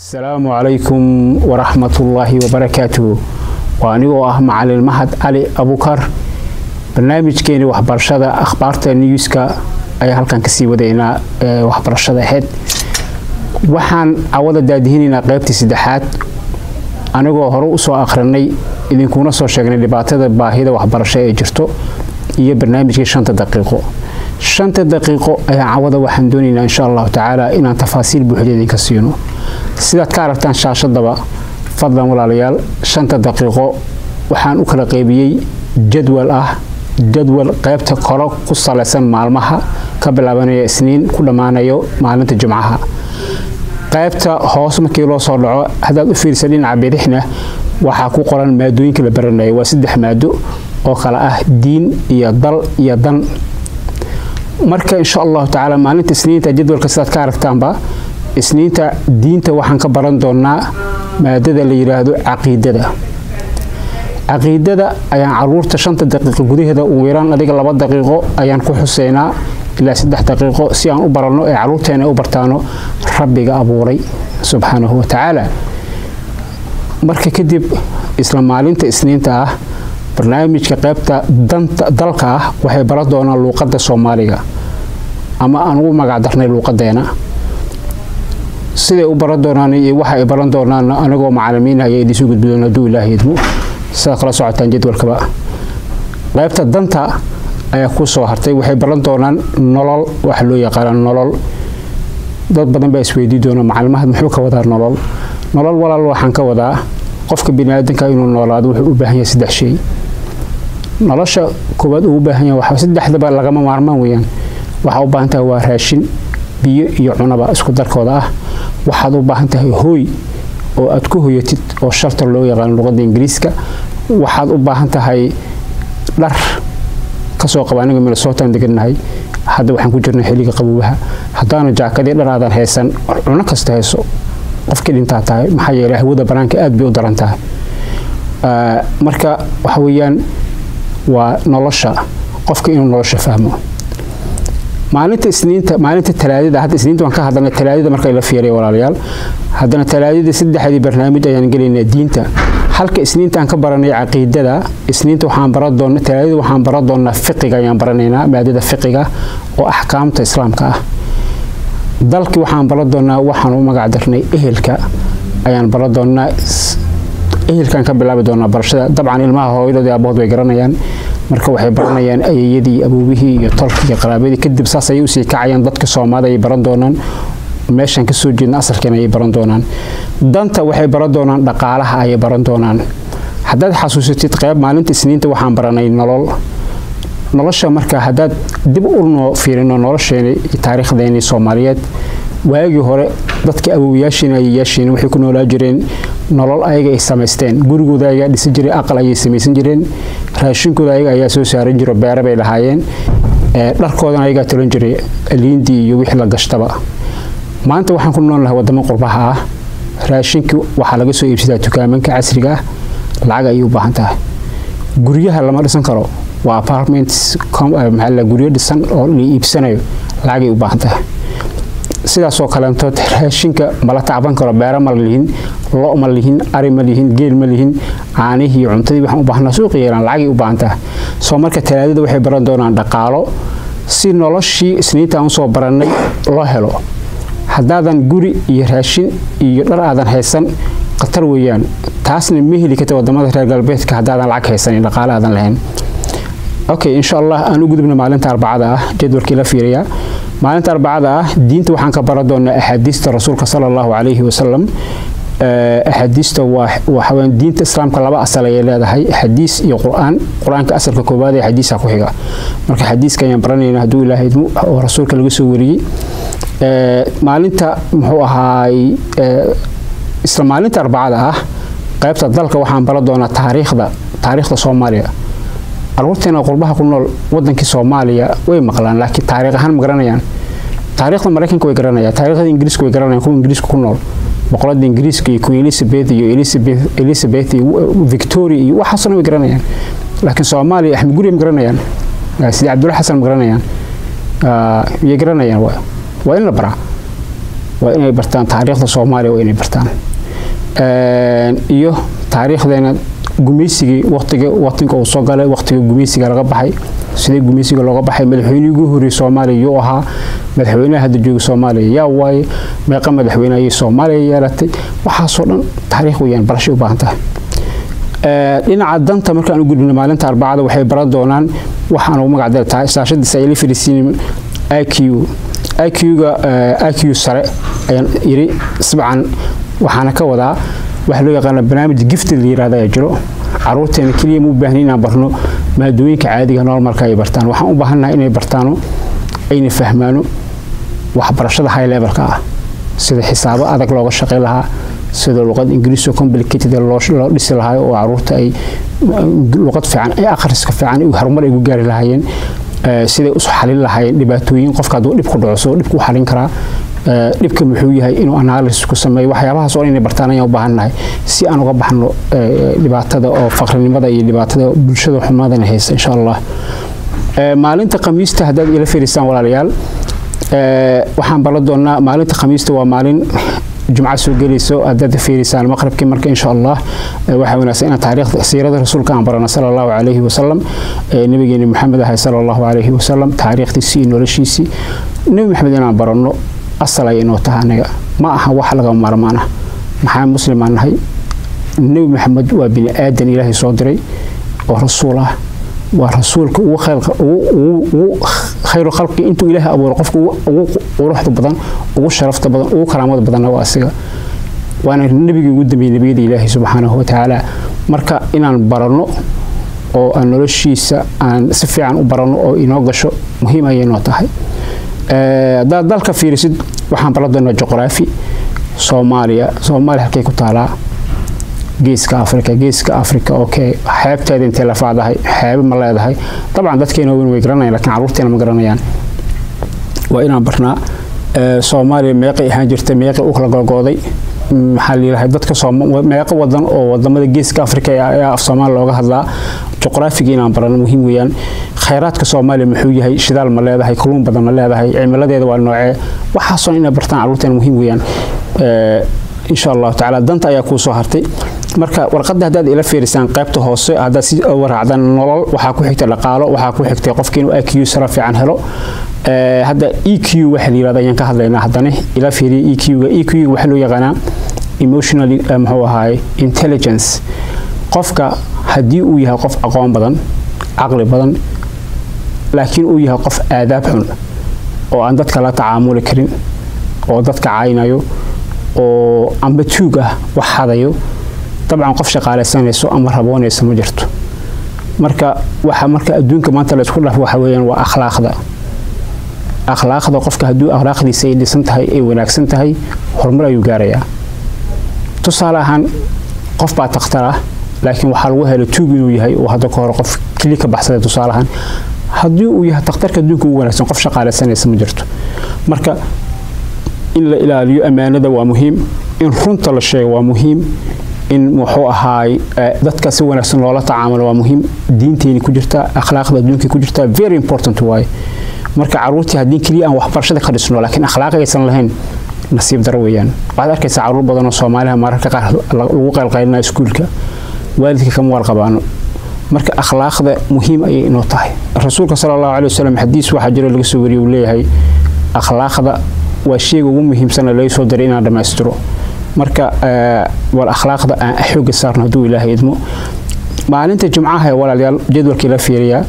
asalaamu calaykum waraxmatullaahi wabarakaatuhu waa anigoo ah macalin mahad cali abukar barnaamijkeeni waxbarashada akhbaarta newska ayaa halkan kasii wadaynaa ee waxbarashada ahayd waxaan cawada daadihinaynaa qaybtii saddexaad anigoo hore usoo akhrinay idinkuna soo sheegnay dhibaatada baahida waxbarasho ee jirto iyo barnaamijkii shanta daqiiqo shanta daqiiqo ayaa cawada waxaan doonaynaa insha allahu tacaala inaan tafaasiil buuxda idinka siino sidaad ka aragtaan shaashadaba fadlan walaalayaal shanta daqiiqo waxaan u kala qaybiyey jadwal ah jadwal qaybta koro ku salaysan maalmaha ka bilaabanaya isniin ku dhammaanayo maalinta jimcaha qaybta hoos markii loo soo dhaco haddaad u fiirsa dhinaca bidixna waxaa ku qoran maadooyinka la baranaya waa saddex maado oo kale ah diin iyo dal iyo dan marka insha allahu tacaala maalinta isniinta jadwalka sidaad ka aragtaanba isniinta diinta waxaan ka baran doonaa maadada la yidhaahdo caqiidada caqiidada ayaan caruurta shanta daqiiqo gudaheeda ugu yaraan adiga laba daqiiqo ayaan ku xuseynaa ilaa saddex daqiiqo si aan u baranno ee caruurteena u bartaano rabbiga abuuray subxaanahu wa tacaala marka kadib isla maalinta isniinta ah barnaamijka qaybta danta dalka ah waxay baran doonaan luuqadda soomaaliga ama aan ugu magacdarnay luuqadeena siday u baran doonaan iyo waxa ay baran doonaan anigoo macalimiin ayaa idinsoo gudbi doona hadduu ilaahay idmo sidaad kala socotaan jadwalkaba qaybta danta ayaa ku soo hartay waxay baran doonaan nolol waxa loo yaqaana nolol dad badan baa isweydii doona macalimahaad muxuu ka wadaa nolol nolol walaal waxaan ka wadaa qofka biniaadanka inuu noolaado wuxuu u baahan yahay saddex shay nolosha koowaad uu u baahan yahay waxa saddexdaba lagama maarmaan weeyaan waxaa u baahan tahay waa raashin biyo iyo cunaba isku darkooda ah waxaad u baahan tahay hooy oo aad ku hoyatid oo shartar loo yaqaano luqadda ingiriiska waxaad u baahan tahay dhar kasoo qaba aniga minnesotan degannahay hadda waxaan ku jirnay xilliga qaboobaha haddaana jaakadii dhar aadan haysan cuno kasta hayso qofkii dhintaa tahay maxaa yeelay hawada banaanka aad bay u daran tahay marka waxa weeyaan waa nolosha qofka inuu nolosha fahmo maalinta isniinta maalinta talaadada hadda isniinta waan ka hadalnay talaadada marka la fiiriyo walaalayaal haddana talaadada saddexdii barnaamij ayaan gelaynaa diinta halka isniinta aan ka baranay caqiidada isniinta waxaan baran doonaa talaadada waxaan baran doonaa fiqiga ayaan baranaynaa maadada fiqiga oo axkaamta islaamka ah dalkii waxaan baran doonaa waxaan u magac darnay ehelka ayaan baran doonaa ehelkaan ka bilaabi doonaa barashada dabcan ilmaha hooyadoodii aabahood way garanayaan marka waxay baranayaan ayeyadii abuubihii iyo tolkii iyo qaraabadii kadib saas ayay usii kacayaan dadka soomaalida ayay baran doonaan meeshaan kasoo jeedna asalkeena ayay baran doonaan danta waxay baran doonaan dhaqaalaha ayay baran doonaan haddaad xasuusatid qayb maalinta isniinta waxaan baranay nolol nolosha marka haddaad dib u noo fiirino nolosheeni taariikhdeeni soomaaliyeed waagii hore dadka awowayaashiina ayayaashiina waxay ku noolaa jireen nolol ayaga ay samaysteen gurigooda ayagaa dhisi jiray aqal ayay samaysan jireen raashinkooda ayaga ayaa soo saaran jiro beere bay lahaayeen dharkoodana ayagaa tolan jiray liindii iyo wixii la gashtaba maanta waxaan ku nool lahay wadamo qurbaha ah raashinkii waxaa laga soo iibsadaa dukaamanka casriga ah lacag ayay u baahan tahay guryaha lama dhisan karo waa apartments maxaa guryo dhisan oo la iibsanayo lacagay u baahan tahay sidaasoo kaleentood raashinka mala tacban karo beere ma lihin lo ma lihin ari ma lihin geel ma lihin caanihii cuntadii waxaan u baahnaa suuqa yeelaan lacagay u baahan tahay soo marka talaadada waxay baran doonaan dhaqaalo si noloshii isniinta aan usoo barannay loo helo haddaadan guri iyo raashin iyo dhar aadan haysan khatar weeyaan taasna ma heli karta wadamada reer galbeedka haddaadan lacag haysanin dhaqaale aadan lahayn okay insha allah aan u gudubna maalinta arbacada ah jadwalkii la fiiriyaa maalinta arbacada ah diinta waxaan ka baran doonaa axaadiista rasuulka sala allahu calayhi wasalam axaadiista waxaweyaan diinta islaamka laba asal ayay leedahay xadiis iyo qur-aan qur-aanka asalka koowaad ee xadiisa ku xiga marka xadiiska ayaan baranayna hadduu ilaahay idmo oo rasuulka laga soo wariyey maalinta muxuu ahaay isla maalinta arbacada ah qaybta dalka waxaan baran doonaa taariikhda taariikhda soomaaliya caruurteena qurbaha ku nool wadankii soomaaliya way maqlaan laakiin taariikh ahaan ma garanayaan taariikhda maraykanka way garanayaan taariikhda ingiriiska way garanayaan kuwa ingiriiska ku nool boqorada ingiriiska iyo queen elizabeth iyo elizabeth iyo victoria iyo waxaasna way garanayaan laakiin soomaaliya axmed guriya ma garanayaan sidi cabdulla xasan ma garanayaan yay garanayaan waa in la baraa waa inay bartaan taariikhda soomaaliya waa inay bartaan iyo taariikhdeena gumaysigii waqtiga waqtiga uu soo galay waqtiga gumaysiga laga baxay sidee gumaysiga looga baxay madaxweynihii ugu horreeyay soomaaliya yuu ahaa madaxweynaha hadda jooga soomaaliya yaa waaye meeqa madaxweyne ayay soomaaliya yeelatay waxaasoo dhan taariikh weeyaan barashay u baahan tahay dhinaca danta markaan u gudbino maalinta arbacada waxay baran doonaan waxaan ugu magacdari tahay saashadiisa ay la fariisiin iq iq-ga iq sare ayaan yiri sabcan waxaana ka wadaa waxa loo yaqaana barnaamij gifti la yirahda ayaa jiro caruurteena keliya mu baahni inaan barno maadooyinka caadiga normalka ay bartaan waxaan u baahannahay inay bartaano ayna fahmaano waxbarashada high levelka ah sida xisaabo adag looga shaqayn lahaa sida luqad ingiriisoo complicated loo dhisi lahaa oo caruurta ay luqad fiican ay akhriska fiican horumar ay ku gaari lahaayeen siday u xalin lahaayeen dhibaatooyin qofka hadduu dhib ku dhaco soo dhibku u xalin karaa dhibka muxuu yahay inuu analysis ku sameeyo waxyaabahaas oo inay bartaan ayaan u baahannahay si aan uga baxno dhibaatada oo faqrinimada iyo dhibaatada bulshada xumaadana haysa insha allah maalinta khamiista haddaad ila fiirisaan walaalayaal waxaan baran doonaa maalinta khamiista waa maalin jumca soo gelayso haddaad fiirisaan maqribkii marka insha allah waxaa wanaagsan inaan taariikhda siirada rasuulka aan barano sala allahu calayhi wasalam nabigeeni maxamed ahay sala allahu calayhi wasalam taariikhdiisii iyo noloshiisii nebi maxamed inaan baranno asal ay inoo tahay anaga ma aha wax laga maarmaan ah maxaa muslim aan nahay nebi maxamed waa bini aadan ilaahay soo diray oo rasuul ah waa rasuulka ugu khayru khalqi intuu ilaahay abuuro qofka ugu quruxda badan ugu sharafta badan ugu karaamada badanna waa asiga waana nebigii ugu dambeeyey nebiyada ilaahay subxaanahu watacaala marka inaan baranno oo aan noloshiisa aan si fiican u baranno oo inoo gasho muhiim ayay noo tahay haddaad dalka fiirisid waxaan baran doonaa juqraafi soomaaliya soomaaliya halkay ku taalaa geeska afrika geeska afrika okay xeebteeda intay lafaadahay xeebe ma leedahay dabcan dadkeena weyn way garanayaan lakiin carruurteena ma garanayaan waa inaan barnaa soomaaliya meeqay ahaan jirta meeqay u kala golgooday maxaa layidhahay dadka meeqo wadan oo wadamada geeska afrika ayaa af soomaaliya looga hadlaa juqraafiga inaan barano muhiim weeyaan khayraadka soomaaliya muxuu yahay shidaal ma leedahay kalluun badan ma leedahay cimiladeeda waa noocee waxaasoo inay bartaan carruurteena muhiim weeyaan insha allahu tacaala danta ayaa kuu soo hartay marka warqadda haddaad ila fiirisaan qaybta hoose haddaad si waraacdaan nolol waxaa ku xigta dhaqaalo waxaa ku xigtay qofki inuu iq sara fiican helo hadda e q waxa la yirahda ayaan ka hadlaynaa haddana ila fiiriya e q-ga e q-ga waxaa loo yaqaanaa emotionally muxuu ahaay intelligence qofka haddii uu yahay qof aqoon badan caqli badan laakiin uu yahay qof aadaab xun oo aan dadka la tacaamuli karin oo dadka caynayo oo amba tuug ah wax hadayo dabcan qof shaqaalaysanayso ama raboonaysa ma jirto marka waxa marka adduunka maanta la isku dhaafo waxa weeyaan waa akhlaaqda akhlaaqda qofka hadduu akhlaaqdiisa ay dhisan tahay ay wanaagsan tahay horumar ayuu gaarayaa tusaale ahaan qof baa takhtar ah laakiin waxaa lagu helay tuug inuu yahay oo hadda ka hore qof keli ka baxsaday tusaale ahaan haddii uu yahay takhtarka adduunka ugu wanaagsan qof shaqaalaysanaysa ma jirto marka in la ilaaliyo ammaanada waa muhiim in runta la sheego waa muhiim in muxuu ahaay dadka si wanaagsan loola tacaamulo waa muhiim diinteeni ku jirta akhlaaqda adduunka ku jirta very important waaye marka caruurtii haddii keliya aan waxbarashada ka dhisno laakiin akhlaaq aysan lahayn nasiib daro weeyaan waxaad arkaysaa caruur badan oo soomaaliha mararka qaar lagu qaylqaylinayo iskuulka waalidka kama warqabaano marka akhlaaqda muhiim ayay inoo tahay rasuulka sala allahu calai wasalam xadiis waxaa jiro laga soo wariyay uu leeyahay akhlaaqda waa sheyga ugu muhiimsana laga soo diray inaan dhammaystiro marka war akhlaaqda aan xooga saarno hadduu ilaahay idmo maalinta jumcaha ee walaalayaal jadwalkii la fiiriyaa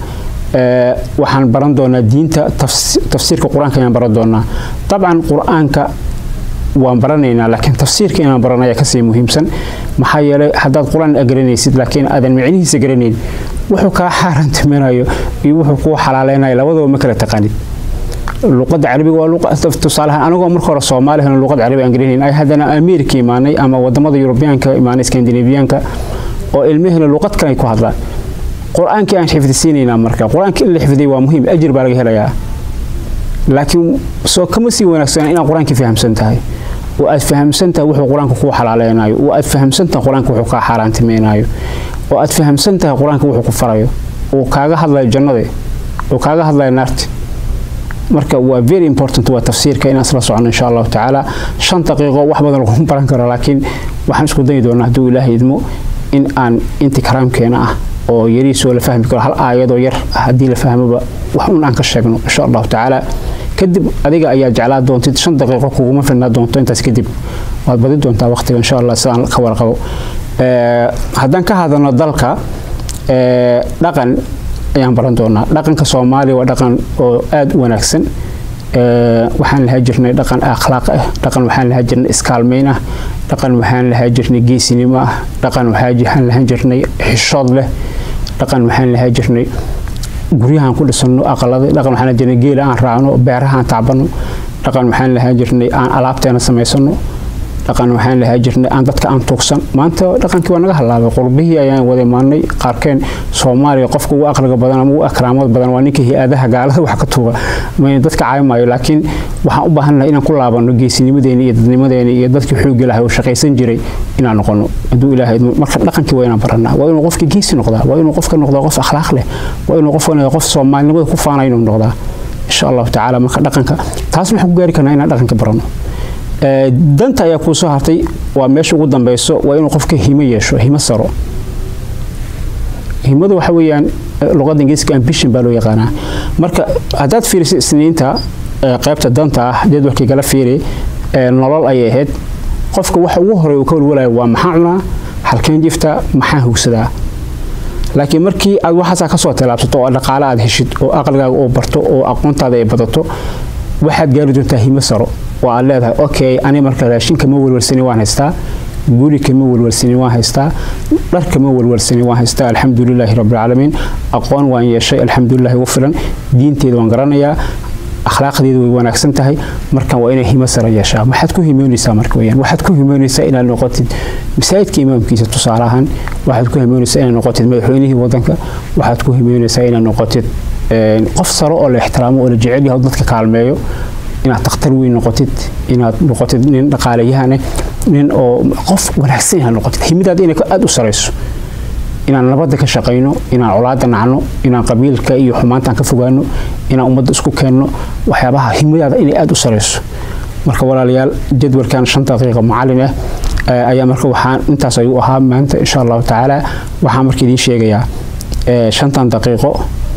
waxaan baran doonaa diinta tafsiirka qur-aanka ayaan baran doonaa dabcan qur-aanka waan baranaynaa laakiin tafsiirka inaan barano ayaa kasii muhiimsan maxaa yeelay haddaad qur-aan garanaysid laakiin aadan micnihiisa garanayn wuxuu kaa xaaraantiminayo iyo wuxuu kuu xalaaleynayo labadaba ma kala taqaanid luqadda carabiga waa luqa tusaalahaan anagoo marka hore soomaali helo luqad carabi aan garanayn ay haddana ameerika imaanay ama wadamada yurubiyaanka imaanay skandinabiyaanka oo ilmahena luqad kale ay ku hadlaan qur-aankii aan xifdisiinaynaa marka qur-aanka in la xifdiy waa muhiim ajir baa laga helayaa laakiin soo kama sii wanaagsan inaad qur-aankii fahamsan tahay oo aad fahamsan tahay wuxuu qur-aanka kuu xalaaleynayo oo aad fahamsan tahay qur-aanka wuxuu kaa xaaraantimeynaayo oo aad fahamsan tahay qur-aanka wuxuu ku farayo uu kaaga hadlayo jannade uu kaaga hadlayo naarti marka waa very important waa tafsiirka inaan isla socono insha allahu tacaala shan daqiiqo wax badan laguma baran karo laakiin waxaan isku dayi doonaa hadduu ilaahay idmo in aan inti karaamkeena ah oo yariisoo la fahmi karo hal aayadoo yar haddii la fahmoba wax un aan ka sheegno insha allahu tacaala kadib adiga ayaa jeclaa doontid shan daqiiqo kuguma filnaa doonto intaas kadib waad badi doontaa waqtiga insha allah sidaan ka warqabo haddaan ka hadalno dalka dhaqan ayaan baran doonaa dhaqanka soomaaliya waa dhaqan oo aada u wanaagsan waxaan lahaa jirnay dhaqan akhlaaq ah dhaqan waxaan lahaa jirnay iskaalmayn ah dhaqan waxaan lahaa jirnay geesinimo ah dhaqan waxaan lahaan jirnay xishood leh dhaqan waxaan lahaa jirnay guryahaan ku dhisano aqalada dhaqan waxaan jirnay geela aan raacno beerahaan tacbano dhaqan waxaan lahaa jirnay aan alaabteena samaysano dhaqan waxaan lahaa jirnay aan dadka aan tuugsan maanta dhaqankii waa naga halaabay qurbihii ayaan wada imaanay qaarkeen soomaaliya qofka ugu aqliga badan ama ugu akraamad badan waa ninka hay-adaha gaalada wax ka tuuga dadka caaymaayo laakiin waxaan u baahannahay inaan ku laabano geesinimadeeni iyo dadnimadeeni iyo dadkii xoogga lahay oo shaqaysan jiray inaan noqono hadduu ilaahay marka dhaqankii waa inaan baranaa waa inuu qofka geesi noqdaa waa inuu qofka noqdaa qof akhlaaq leh waa inuu qofka noqdaa qof soomaalinimada ku faanay inuu noqdaa insha allahu tacaala marka dhaqanka taasna waxaan ku gaari karnaa inaan dhaqanka barano danta ayaa kuu soo hartay waa meesha ugu dambeyso waa inuu qofka himo yeesho himo saro himadu waxa weeyaan luqadda ingiriiska ambition baa loo yaqaanaa marka haddaad fiiriso isniinta qaybta danta ah jadwalkii gala fiiri nolol ayay ahayd qofka waxa ugu horey uu ka walwalayo waa maxaa cunaa halkeen jifta maxaa hugsadaa laakiin markii aad waxaasaa kasoo tallaabsato oo dhaqaale aad heshid oo aqligaaga oo barto oo aqoontaada ay badato waxaad gaari doontaa himo saro oo aad leedahay okay ani marka raashin kama walwalsani waan haystaa guri kama walwalsani waan haystaa dhar kama walwalsani waan haystaa alxamdulilaahi rabbilcaalamiin aqoon waan yeeshay alxamdulilahi ugu filan diinteeda waan garanayaa akhlaaqdeedu way wanaagsan tahay markan waa inay himo sare yeeshaa waxaad ku himoonaysaa marka weyaan waxaad ku himoonaysaa inaad noqotid masaajidka imaamkiisa tusaale ahaan waxaad ku himoonaysaa inaad noqotid madaxweynihii wadanka waxaad ku himoonaysaa inaad noqotid qof sare oo la ixtiraamo oo la jecel yahay dadka kaalmeeyo inaad takhtar weyn noqotid inaad noqotid nin dhaqaaleyahane nin oo qof wanaagsan inaad noqotid himidaada inay aada u sarayso inaan nabadda ka shaqayno inaan colaada nacno inaan qabiilka iyo xumaantaan ka fogaano inaan ummadda isku keenno waxyaabaha himadaada inay aada u sarayso marka walaalayaal jadwalkan shan daqiiqa macalin ah ayaa marka waxaan intaas ayuu ahaa maanta insha allahu tacaala waxaan marka idiin sheegayaa shantan daqiiqo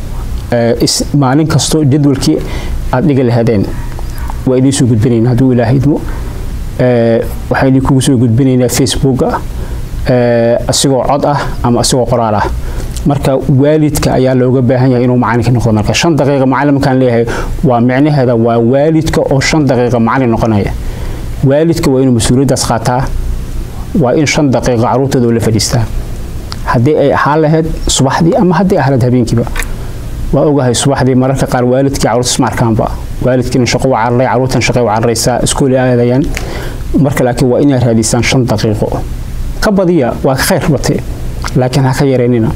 maalin kasto jadwalkii aad dhiga lahaadeen waa idiin soo gudbinaynaa hadduu ilaahay idmo waxaan idinkugu soo gudbinaynaa facebooka asigoo cod ah ama asigoo qoraal ah marka waalidka ayaa looga baahan yahay inuu macalinka noqdo marka shan daqiiqa macalin markaan leeyahay waa micnaheeda waa waalidka oo shan daqiiqa macalin noqonaya waalidka waa inuu mas-uuliyaddaas qaataa waa in shan daqiiqa caruurtooda la fadhiistaa haddii ay ahaan lahayd subaxdii ama haddii ahaan lahayd habeenkiiba waa ogahay subaxdii mararka qaar waalidkii caruurta ismaarkaanba waalidkiina shaqo waa cararay caruurtan shaqay waa cararaysaa iskooli aadayaan marka laakiin waa inaad raadisaan shan daqiiqo ka badiya waa khayr bate laakiin ha ka yareynina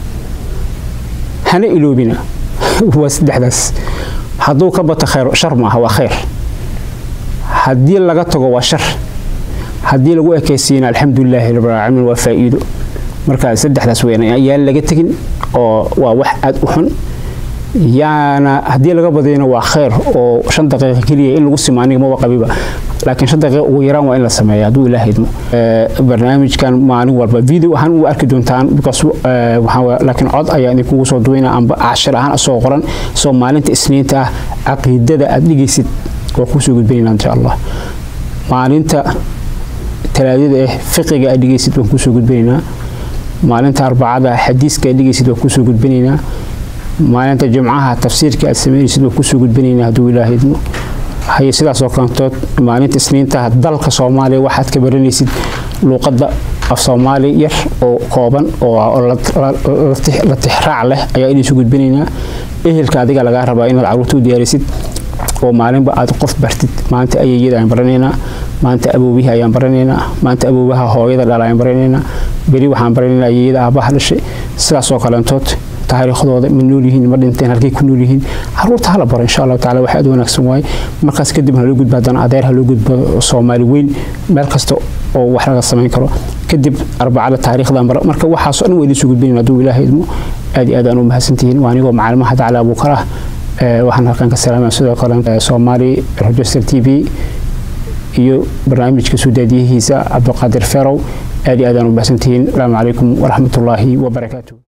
hana iloobina waa saddexdaas hadduu ka bato khayr shar maaha waa khayr haddii laga tago waa shar haddii lagu ekaysiina alxamdulilaahi rabbilcaalamiin waa faa'iido marka saddexdaas weyn ayaan laga tegin oo waa wax aada u xun yaana haddii laga badiyana waa khayr oo shan daqiiqa keliya in lagu simo aniga maba qabiba laakiin shan daqiiqa ugu yaraan waa in la sameeya hadduu ilaaha idmo barnaamijkan maalin walba video ahaan u arki doontaan because waxaa laakiin cod ayaa idinkugu soo duwayna amba cashir ahaan asoo qoran soo maalinta isniinta ah caqiidada aad dhigaysid waa kusoo gudbinaynaa insha allah maalinta talaadada ah fiqiga aad dhigaysid waan kusoo gudbinaynaa maalinta arbacada xadiiska aad dhigaysid waan kusoo gudbinaynaa maalinta jimcaha tafsiirka aad sameynaysid waan kusoo gudbinaynaa hadduu ilaaha idmo haye sidaasoo kalantood maalinta isniinta dalka soomaaliya waxaad ka baranaysid luuqadda af soomaali yar oo kooban oo la tixraac leh ayaa idinsoo gudbinaynaa ehelka adiga lagaa rabaa inaad caruurta u diyaarisid oo maalinba aad qof bartid maanta ayeeyada ayaan baranaynaa maanta aboobihii ayaan baranaynaa maanta aboobaha hooyada dhal ayaan baranaynaa beri waxaan baranaynaa ayeeyada aabaha dhashay sidaasoo kalantood taariikhdooda ma nool yihiin ma dhinteen halkay ku nool yihiin caruurta hala baro insha allahu tacala wax aad wanaagsan waaye markaas kadib haloo gudba haddana adeer haloo gudbo soomaali weyn meel kasta oo wax laga samayn karo kadib arbacada taariikhdan bara marka waxaasoo dhan waa idiin soo gudbinayn hadduu ilaahay idmo aad iyo aad aan u mahadsantihiin waa anigoo macalimaha dacla abuukar ah waxaan halkan ka salaamaya sidoo kale soomaali register t v iyo barnaamijka suudaadiyihiisa cabdiqaadir ferow aad iyo aadaan u bahsantihiin asalaamu calaykum waraxmatullaahi wabarakaatu